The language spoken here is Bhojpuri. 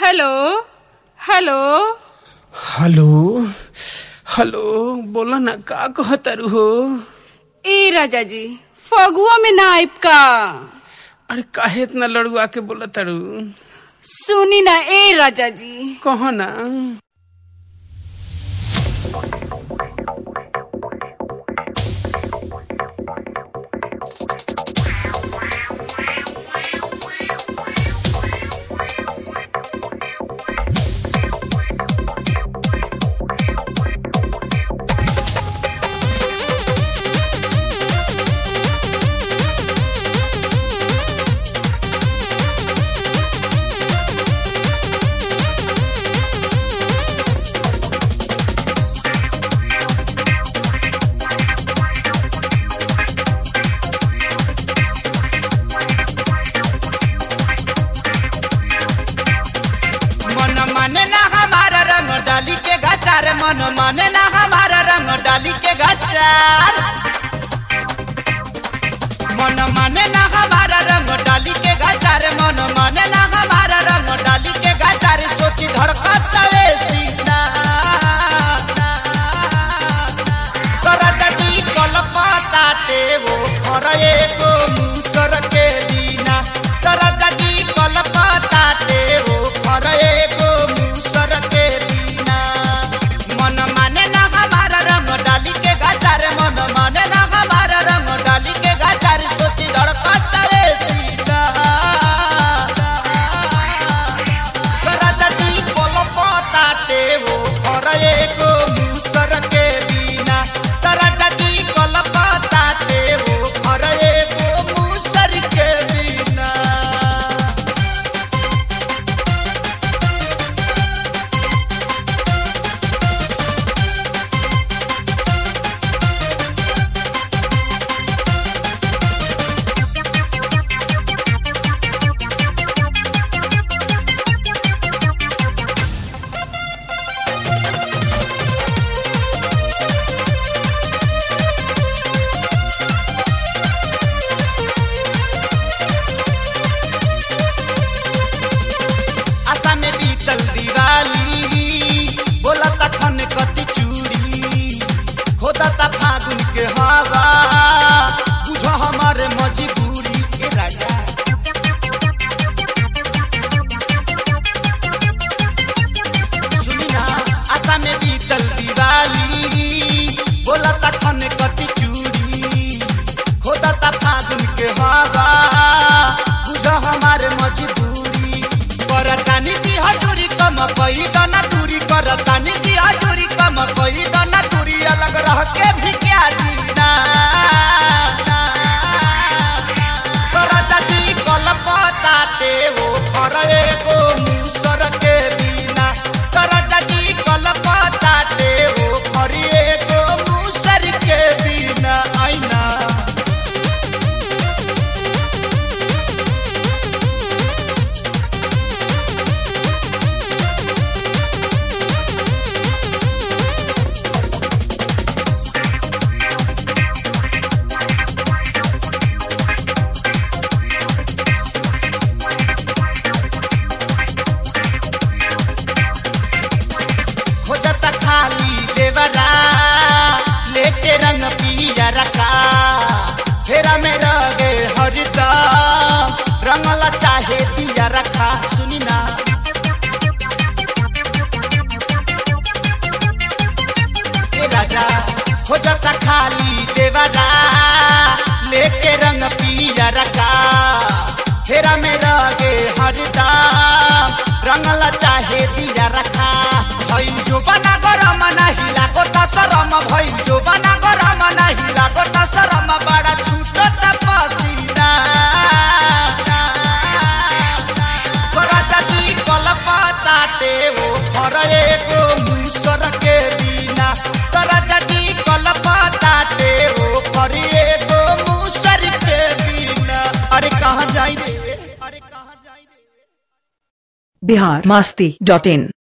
हेलो हेलो हेलो हेलो बोला ना का कहतारू हो ए राजा जी फगुआ में ना आइब का अरे काहे इतना लड़ुआ के बोला तारू सुनी ना ए राजा जी कहो ना मन माने ना हमारा रंग डाली के गचार मन माने ना हमारा रंग डाली के गचार मन माने ना हमारा रंग डाली के गचार मन माने ना हमारा रंग डाली के गचार सोची धड़कत वे सीना तोरा जटी कलपता टे वो खरे को मुसर के बिना तोरा जटी कलपता टे वो खरे को मुसर के बिना मन माने ना हमारा रंग डाली के गचार मन माने ना हमारा रंग डाली के गचार सोची धड़कत वे सीना तोरा जटी कलपता टे वो खरे को मुसर के बिना तोरा जटी कलपता टे वो खरे को मुसर के बिना आशा में बीतल दिवाली बोला तखन कति चूड़ी खोदा ता फागुन के हवा बुझ हमारे मजबूरी के राजा सुनी ना आशा में बीतल दिवाली बोला तखन कति चूड़ी खोदा ता फागुन के हवा बुझ हमारे मजबूरी करतानी जी हजूरी कम कई दना दूरी करतानी जी हजूरी कम कई दना दूरी अलग रह के भी क्या जीना करता जी कलपता टे वो खरे को मुसर के बिना करता जी कलपता टे वो खरे को मुसर के बिना आईना खोजता खाली देवरा लेके रंग पिया रखा फेरा में रगे हरिता रंगला चाहे दिया रखा सुनी ना ए राजा खोजता खाली देवरा लेके रंग पिया रखा फेरा में रगे हरिता रंगला चाहे दिया रखा भइल जो बना गरम नाही लागो त शरम भइल जो बना गरम नाही लागो त शरम बड़ा छूटत पसीना करता जी कलपता टे वो खरे को मुसर के बिना करता जी कलपता टे वो खरे को मुसर के बिना अरे कहाँ जाई रे अरे कहाँ जाई रे बिहार मास्ती डॉट इन